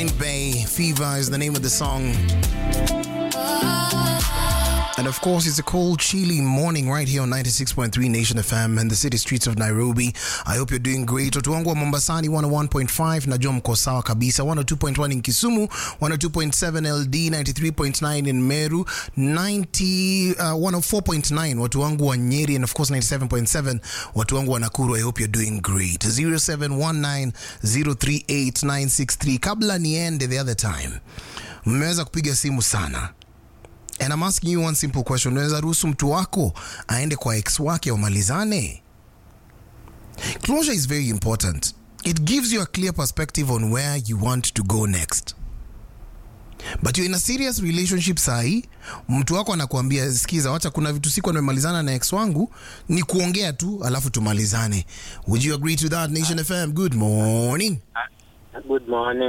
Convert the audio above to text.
Point Bay. Fever is the name of the song. And of course, it's a cold, chilly morning right here on 96.3 Nation FM and the city streets of Nairobi. I hope you're doing great. Watu wangu wa Mombasani 101.5, najua mko sawa kabisa. 102.1 in Kisumu, 102.7 LD, 93.9 in Meru, 90, uh, 104.9 watu wangu wa Nyeri and of course 97.7 watu wangu wa Nakuru. I hope you're doing great. 0719038963. Kabla niende the other time, mmeweza kupiga simu sana And I'm asking you one simple question. Unaweza ruhusu mtu wako aende kwa ex wake wamalizane? Closure is very important. It gives you a clear perspective on where you want to go next. But you're in a serious relationship sahi, mtu wako anakuambia sikiza, wacha kuna vitu siku nimemalizana na ex wangu, ni kuongea tu alafu tumalizane. Would you agree to that Nation FM? Good morning. Good morning.